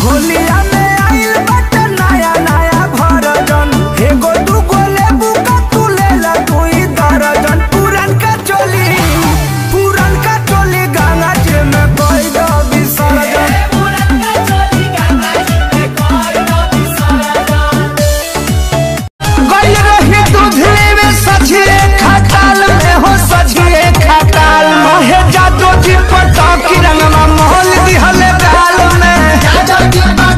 होलिया में आइल बाटे नया नया भरजन एगो दूगो लेबू का तू लेला दुई दर्जन पुरन का चोली पुरन का चोली गंगा जी में कोई दो विसर्जन गइल रही दूधले में सझिए खटाल में हो सझिए खटाल महे जादो जी पटाकी रंगमा मोहल दिहले गाल में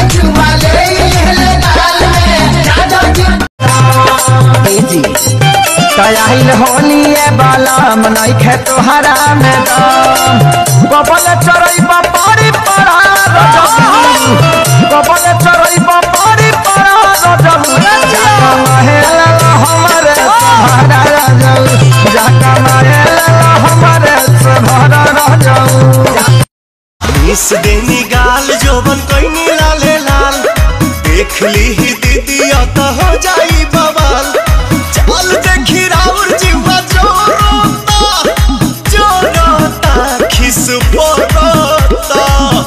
जी कयाहिल होलिए बाला मनई खे तोहरा में दम कबल चरई बापारी पड़ा रजबू कबल चरई बापारी पड़ा रजबू जाका महेला हमरे सहारा रजबू जाका महेला हमरे सहारा रजबू इस देनी गाल जोबन कोई लाले लाल देख ली ही दीदी तो हो जाई बवाल चल देखी राउर जीवा जोरोता जोरोता खिस पोरोता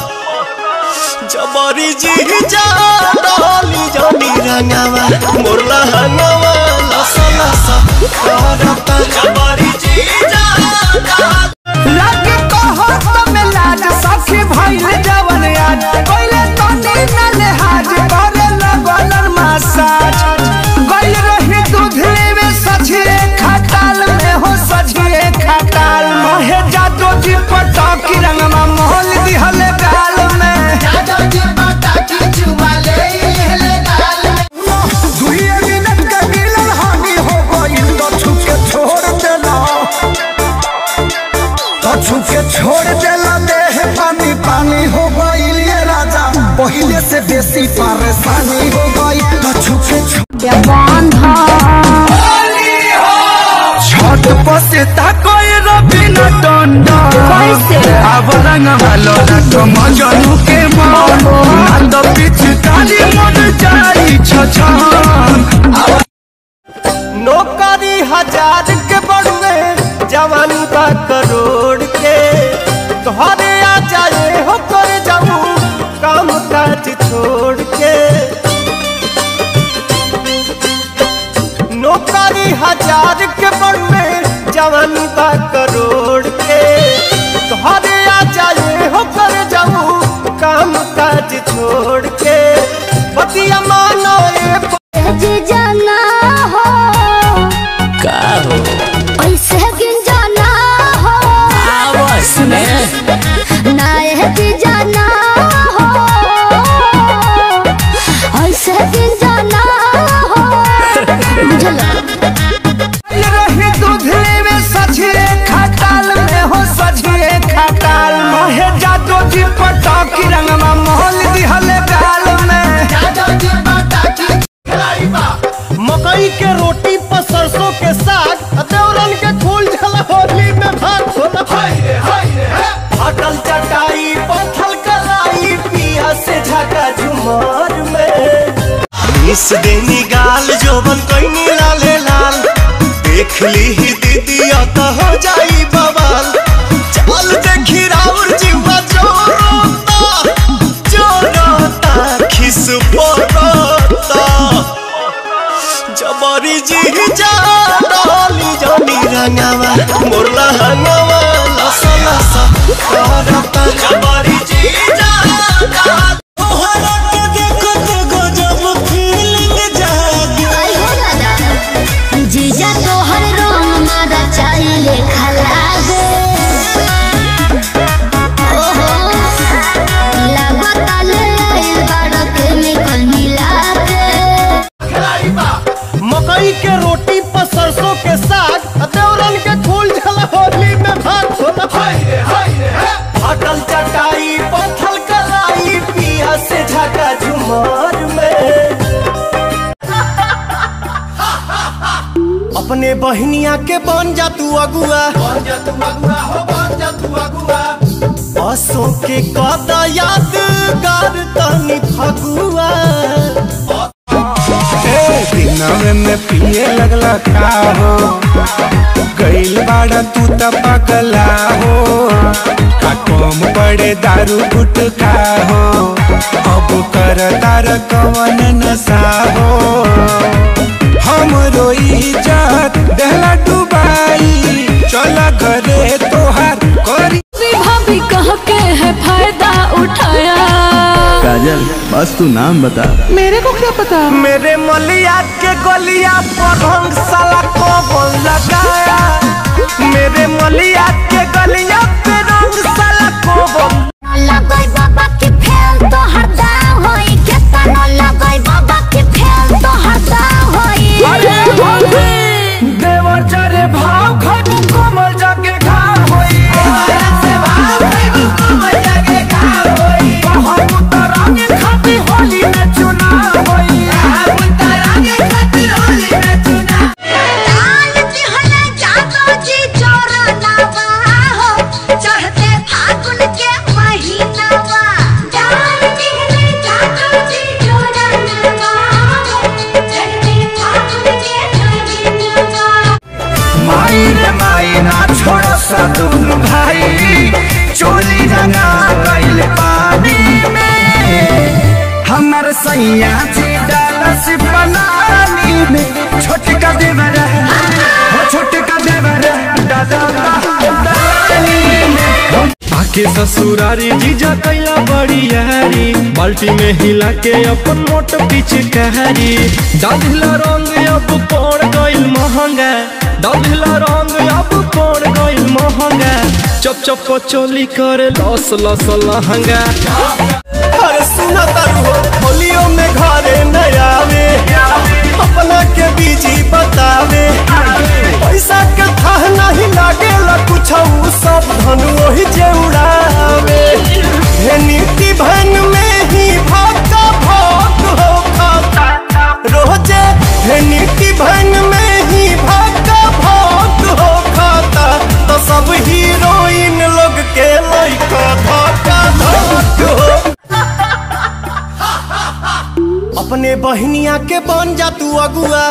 जबरी जी जा डाली जानी रंगावा मोरला हंगावा लसा लसा करता जबरी जी जा डाली लगे कहत में लाज सखी भइल जवन आज पहिले तनी न लेहाज करे लगल मसाज गइल रही दूधले में सझिए खटाल में हो सझिए खटाल महे जादो जी पटाकी रंगमा मोहल दिहले गाल में दुइये मिनट के मिलन हानि हो गइल तो छुके छोड़ देला कछु के छोड़ देला देह पानी पानी हो गइल ये राजा पहिले से बेसी परेशानी हो गई कछु के छत पसे ताकोई रबिना डंडा अब रंग वालो रंग मजनू के मन नंद पिचकारी मन जाई छछन नौकरी हजार के बढ़े जवानी बा करोड़ के तोहरे आ जाए हो कर जाऊं काम काज छोड़ के नौकरी हजार के बढ़े जवानी बा करोड़ के तोहरे आ जाए हो कर जाऊं काम काज छोड़ के बतिया मानो ए जे जाना हो का हो ऐसे गिन जाना हो आवाज में ना जे जाना हो ऐसे गिन जाना हो बुझल रही दूधले में सझिए खटाल में हो सझिए खटाल महे जादो जी पटाकी रंगमा मोहल दिहले गाल में मकई के रोटी पर सरसों के साग देवरन के फूल झल होली में भाग होला फटल चटाई पत्थल कलाई पिया से झका झुमार में इस देनी गाल जोबन कोई लाले लाल देख ली ही दीदी तो हो जाई बवाल चल देखी राउर जीवा जोरोता जोरोता खिस पोरोता जबरी जी जा डाली जानी रंगावा मोरला हंगावा लसा लसा करता जबरी जी जा डाली तोहरा के देखो ते गजब फीलिंग जागे आई हो दादा जीजा तोहर रंग मारा चाइले खलागे ओहो लागत ले आइल बाड़ केमिकल मिला के मकई के रोटी पर सरसों के साग देवरन के फूल झल होली में भाग होला फटल चटाई पत्थल कलाई पिया से झका झुमार में अपने बहनिया के बन जा तू अगुआ बन जा तू अगुआ हो बन जा तू अगुआ असों के कदा यादगार तनी फगुआ दिनवे में पिए लगला का हो गइल बाड़ा तू त पगला हो का कम पड़े दारू गुटका हो तार कवन नशा हो हमरो इज्जत देहला डुबाई चल घरे तोहार करी भाभी कह के है फायदा उठाया काजल बस तू नाम बता मेरे मलिया के गलिया पर रंग साला कौन लगाया मेरे मलिया के गलिया पे रंग साला कौन लगई बाबा के फेल तो हरदाम होई केतनो लगई बाबा के फेल तो हरदाम होई देवर चरे भाव खटू कमल जाके घाव होई हम उतरांगे खाती होली में चुनाव होई दान दिहले जातो जी चोरनावा हो चढ़ते फागुन के महीनावा दान दिहले जातो जी चोरनावा हो चढ़ते फागुन के महीनावा माई रे माई ना छोड़ सा दुनु भाई चोली रंगा गइल पानी में हमर सैया जी डालस पलानी में छोटका देवर हो छोटका देवर दादा दानी में आके ससुरारी जीजा कैला बड़ी यारी बाल्टी में हिला के अपन मोट पीछे कहरी डालिला रंग अब पड़ गइल महंगा डालिला रंग अब पड़ गइल महंगा चप चप चोली करे लस लस लहंगा अरे सुना तारू हो होलियों में घरे न आवे अपना के बीजी बतावे पैसा के था नहीं लागेला कुछ सब धन वही जे उड़ावे हे नीति भन में ही भागा भाग हो खाता रोजे हे नीति भन में ही भागा भाग हो खाता तो सब हीरोइन लोग के लइका धक्का धक हो अपने बहनिया के बन जा तू अगुआ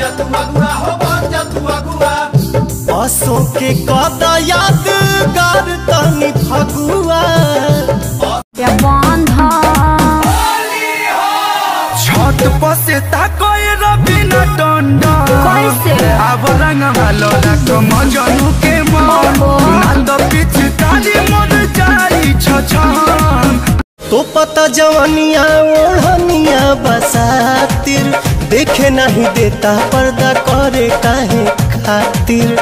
असो के कदा यादगार तनी फगुआ बंध छत पर से ताकोय रबिना टंडा कैसे? अब रंग भालो रख मजनू के मन नंद पिछ ताली मन जाई छछन तो पता जवानिया ओढ़निया बसातिर देखे नहीं देता पर्दा करे काहे खातिर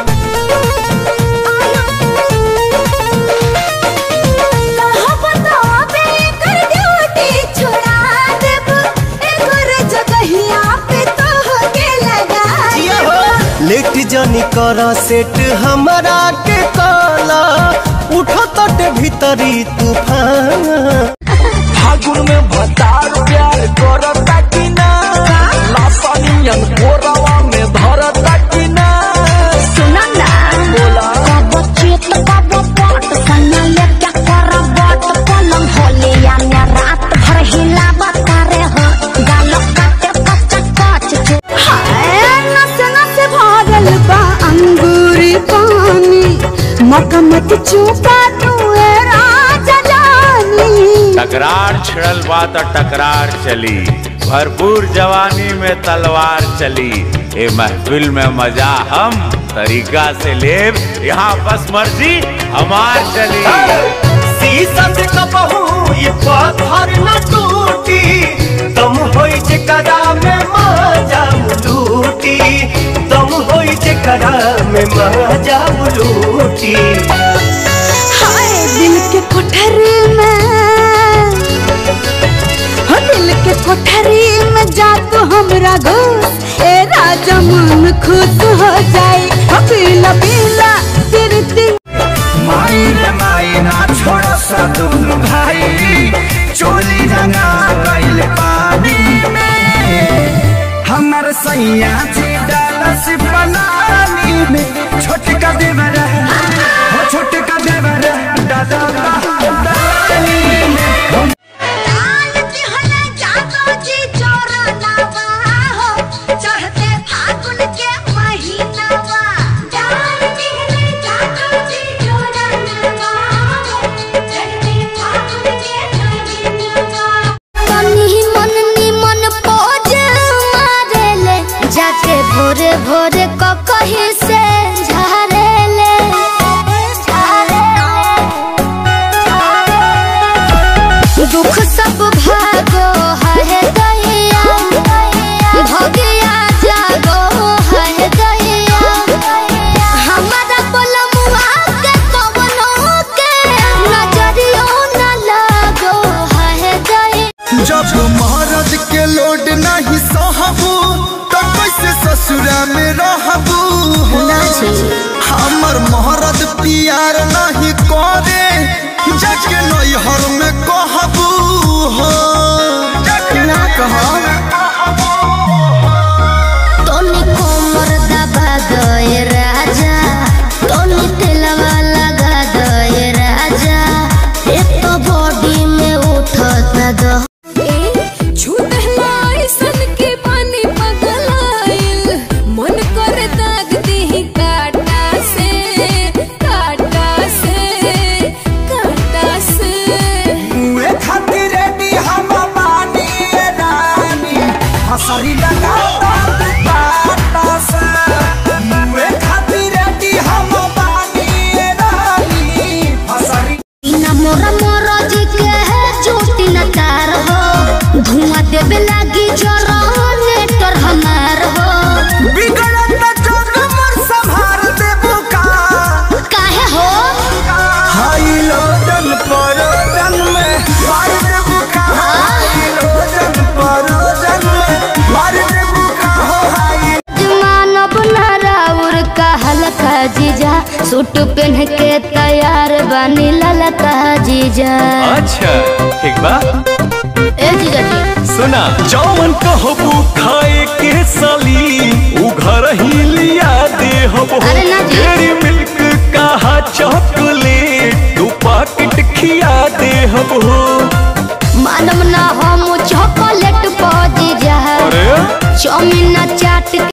लेट जनी कर सेट हमारा के काला उठो तट भीतरी तूफान फागुन में भतार प्यार करता कि ना लासानियन कोरवा में धरता कि ना अंगूरी पानी मका मत चूका तू ए राजा जानी तकरार छिड़ल बा त टकरार चली भरपूर जवानी में तलवार चली ए महफिल में मजा हम तरीका से लेब यहाँ बस मर्जी हमार चली शीशा से कबहू ये पत्थर न टूटी तुम होई जे कदा में मजा लूटी तुम होई जे कदा में मजा लूटी हाय दिल के कोठरी में हो दिल के कोठरी में जा तू हमरा घुस ए राजा मन खुश हो जाए हो पीला पीला तिरती माई रे माई ना छोड़ सा दुनु भाई चोली रंगा गइल पानी में हमर सैया जी डालस पलानी में छोटका देवर हो छोटका देवर दादा दानी में चढ़ते फागुन के महीनावा जान दिहले जातो जी चोरनावा हो चढ़ते फागुन के महीनावा तनी मन नी दुख सब भागो है दैया भगिया जागो है दैया हमारा बलमुआ के कवनो के नजरियो न लगो है दैया जब महाराज के लोड नहीं सहबू तो कैसे ससुरा में रहबू हमर महाराज प्यार नहीं करे जाके नैहर में कहबू हो ना कहो तोनी कोमर दबा गए राजा तोनी तेलवा लगा गए राजा एक तो बॉडी में उठता दो मन कर दाग दी काटा से काटा से काटा से मुए खातिर रेडी हम बानी ए रानी हसरी लगा बाटा से मुए खातिर रेडी हम बानी ए रानी हसरी बिना मोरा मोरा जी के है चोटी न तार हो धुआं देवे लागी जरा नेटर हमार हो बिगड़त न जोग मोर संभार देबू का काहे हो हाई लोजन परोजन में मार देबू का हाई लोजन परोजन में मार देबू का हो हाई मानव नाराउर का हल्का जीजा सूट पहन के तैयार बनी ललका जीजा अच्छा ठीक बा ए जीजा जी सुना जौवन कहबू खाए के साली उ घर ही लिया दे हबो अरे ना जी। डेरी मिल्क कहा चॉकलेट दू पैकेट खिया दे हबो मानव ना हम चॉकलेट पौ जीजा अरे चौमिन चाट